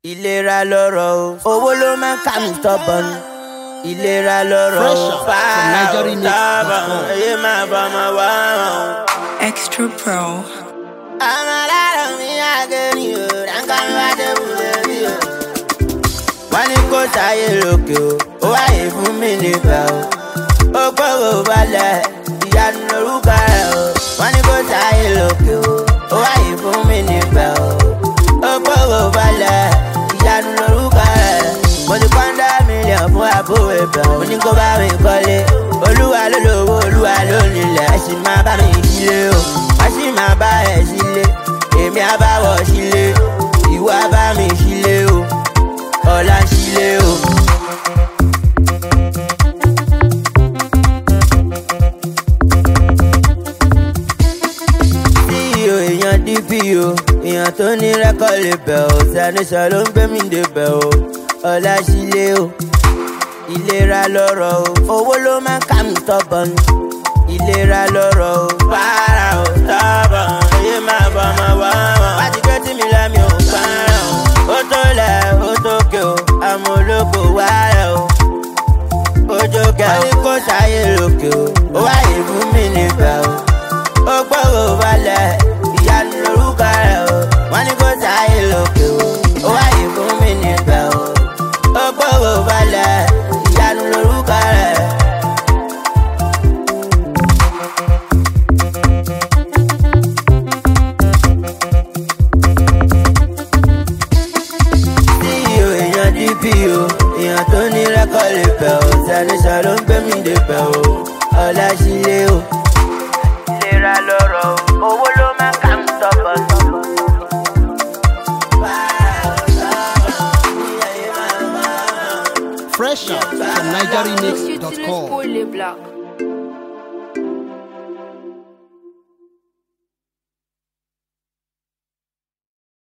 ìlera lọ́rọ̀ o owó ló máa ń kà mí tọ́bọ̀n ìlera lọ́rọ̀ o Fresh out from fáwọn NigerianMix.com. tọ́bọ̀n èyí máa bọ́ ọmọ wá wọn. Extra Pro. ọmọ aláàrọ̀ mi àgẹ̀rì o ránkà mi wá dé wúlé rí o. wọ́n ní kó sáyé lókè o ó wáyé fún mi nígbà o. ó gbọ́rọ̀ balẹ̀ ìyanu lórúkọ rẹ̀ o. wọ́n ní kó sáyé lókè o ó wáyé fún mi nígbà o. ó gbọ́rọ̀ balẹ̀ ìyanu lórúkọ rẹ̀. mo ti pọ́ńdà mílíọ̀nù fún àbúrò ìbẹ̀ mo ní kó bá mi kọ́lé. olúwa ló lówó olúwa ló nílẹ̀ ẹ sì máa bá mi sílé o. wọ́n sì máa bá ẹ̀ sílé èmi á bá wọ̀ sílé ìwọ á bá mi sílé o ọ̀la sílé o. ceo èèyàn dpo èèyàn tó ní rẹ́kọ̀d lè bẹ̀ ọ́ sanisọ ló ń gbé mi dé bẹ̀ ọ́ ọ̀la sílé o. ìlera lọ́rọ̀ o owó ló máa ń kà mí tọ́bọ̀n ìlera lọ́rọ̀ o para o tọ́bọ̀n èyí máa bọ̀ ọmọ wá wọn. wá ti gbé tí mi lẹ́mi ò para o ó tó lẹ̀ ó tó ké o àmọ́ olóko wá rẹ̀ o ojú kẹ ó ní kó ṣàyè lókè o ó wáyé fún mi níbẹ̀ o ó gbọ́rọ̀ balẹ̀ ìyanu lórúkọ rẹ̀ o wọ́n ní kó ṣàyè lókè o ó wáyé fún mi níbẹ̀ o ó gbọ́rọ̀ balẹ̀ ìyanu lórúkọ rẹ̀. ceo èèyàn dpo èèyàn tó ní rẹ́kọ̀d lè bẹ̀ ọ́ sanisọ ló ń gbé mi dé bẹ̀ ọ́ ọ̀la sílé o. ìlera lọ́rọ̀ o owó ló máa ń kà ń tọ́pọ̀ tọ́pọ̀. Fresh out from You NigerianMix.com. les blagues.